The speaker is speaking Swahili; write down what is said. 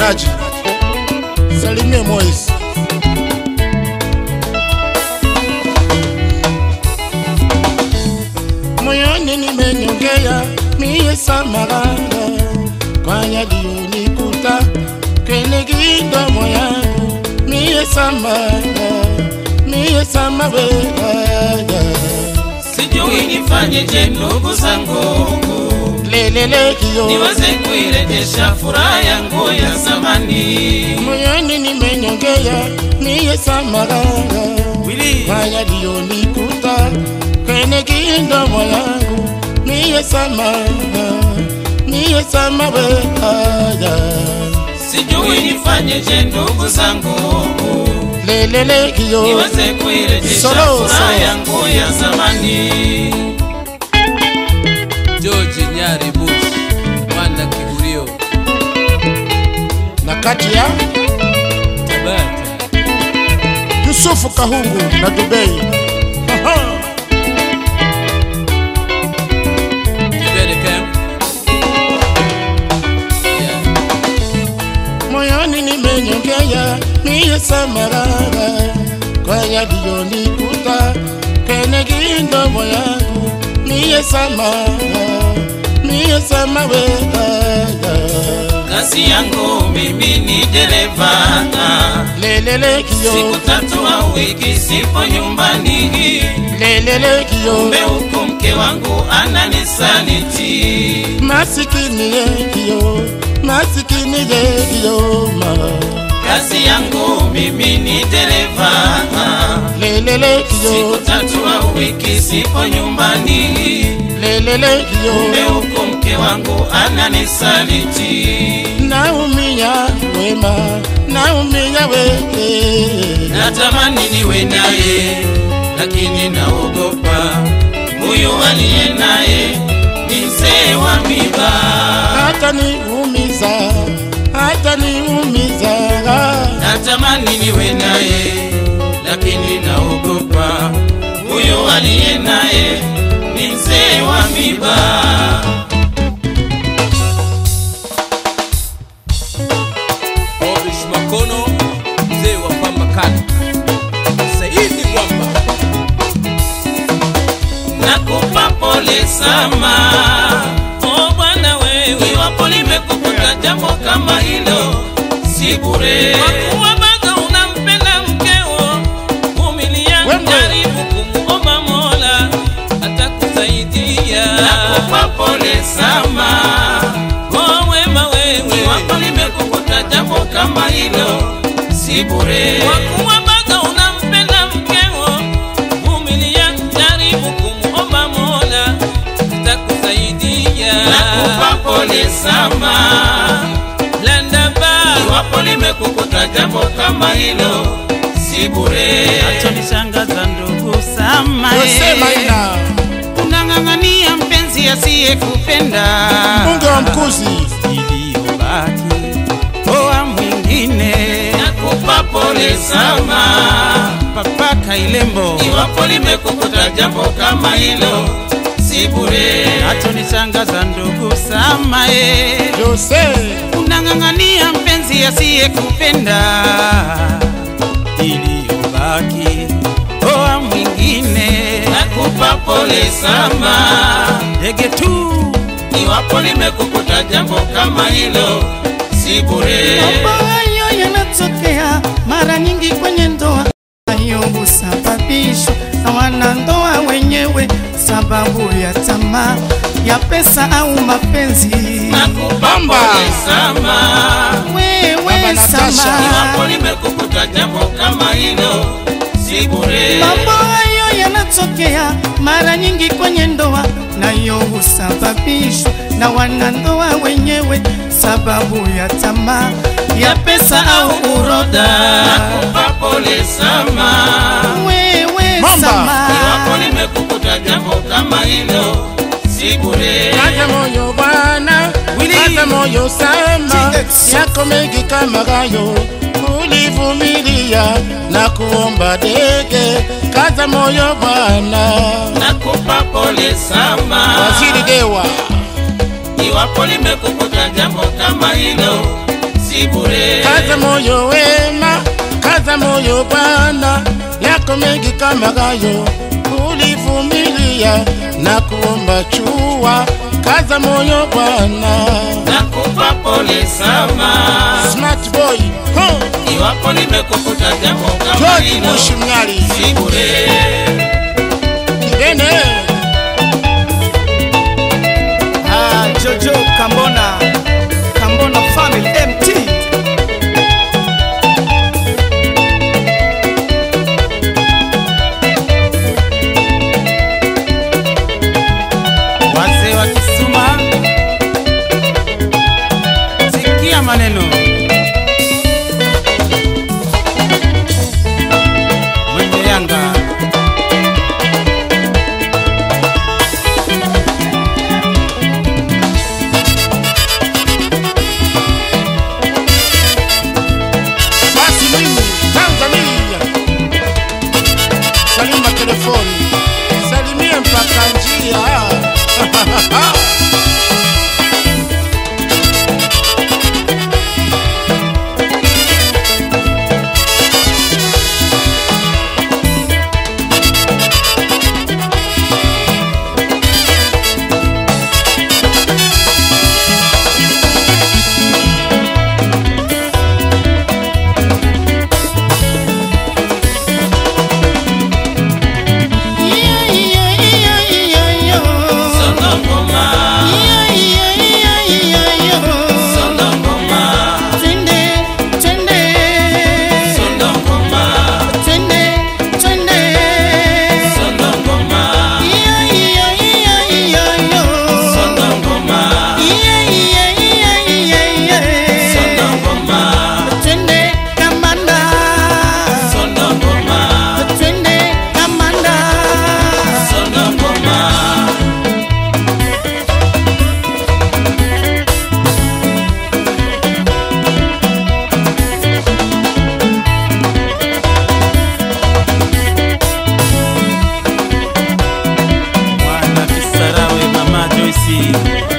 Faraji, salimie Moise. Moyoni nimenyongea mie samaranga kwa yaliyonikuta kwenye kidomo yangu mie samara mie samawea sijui nifanyeje ndugu zangu lelele kiyo niweze kuirejesha furaha yangu ya zamani moyoni nimenyongea mie samaranga kwa yaliyonikuta kwenye kidomo yangu mie samara mie samawea sijui nifanyeje ndugu zangu lelele kiyo niweze kuirejesha Solo, furaha solo. yangu ya zamani George Nyari Bush, mwana Kigurio, na kati ya Tabata, Yusufu Kahungu na Dubei. Aha. Kibede Camp. Yeah. Moyoni nimenyongea mie samarara kwa yaliyonikuta kwenye kidomo yangu mie samara mie samawea kazi yangu mimi ni dereva lelele kiyo siku tatu au wiki sipo nyumbani lelele kiyo kumbe huku mke wangu ananisaliti masikini ye kiyo masikini ye kiyo ma kazi yangu mimi ni dereva lelele kiyo siku tatu au wiki sipo nyumbani lelele kiyo kumbe huku mke wangu ananisaliti naumia wema naumia wewe natamani niwe naye lakini naogopa huyu aliye naye ni mzee wa miba hata niumiza hata niumiza natamani niwe naye lakini naogopa huyu aliye naye ni mzee wa miba Obish Makono, mzee wa pamba kali. Saidi Mwamba, nakupa pole sama o bwana wewe iwapo limekukuta jambo kama hilo si bure kwa kuwa bado unampenda mkeo vumilia Wembe. jaribu kumuomba mola atakusaidia nakupa pole sama o wema wewe iwapo limekukuta jambo kama hilo si bure kwa kuwa bado unampenda mkeo vumilia jaribu kumuomba mola takusaidia nakupa pole sama landaba iwapo limekukuta jambo kama hilo si bure Achonishangaza ndugu Sama, Yosema eh. ina unang'ang'ania mpenzi asiyekupenda mbunge wa mkuzi iliyobaki oa mwingine nakupa pole sama papa Kailembo iwapo limekukuta jambo kama hilo si bure achonishangaza ndugu Sama, eh. Jose unang'ang'ania mpenzi asiyekupenda iliyobaki oa mwingine nakupa pole sama ndege tu iwapo limekukuta jambo kama hilo si bure Mambo hayo yanatokea mara nyingi kwenye ndoa, hayo husababishwa na wanandoa wenyewe, sababu ya tamaa ya pesa au mapenzi. nakupa Bamba. pole sama Wewe Baba Natasha. sama, iwapo limekukuta jambo kama hilo si bure mambo hayo yanatokea mara nyingi kwenye ndoa, nayo husababishwa na wanandoa wenyewe, sababu ya tamaa ya pesa au uroda. nakupa pole sama Wewe Mamba. sama, iwapo limekukuta jambo kama hilo si bure Kaza moyo bwana, kaza moyo sama, yako mengi kama hayo ulivumilia na kuomba dege. Kaza moyo bwana, nakupa pole sama waziri Dewa iwapo limekukuta jambo kama hilo si si bure. Kaza moyo wema, kaza moyo Bwana, yako mengi kama hayo ulivumilia na kuomba chua. Kaza moyo Bwana, Nakupa pole sama smart boy huh. iwapo nimekukuta jambo kama George hilo, Bush Mnyali si bure. Kibene Ah, Jojo Kambona, Kambona Family MT. wazee wa Kisuma, sikia maneno mwenye Yanga basi mimi Tanzania, salima telefoni, salimie mpaka njia Sono ngoma, sono ngoma, sono ngoma, sono ngoma, sono ngoma, sono ngoma, sono ngoma, sono ngoma. mwana Kisarawe, mama Joyce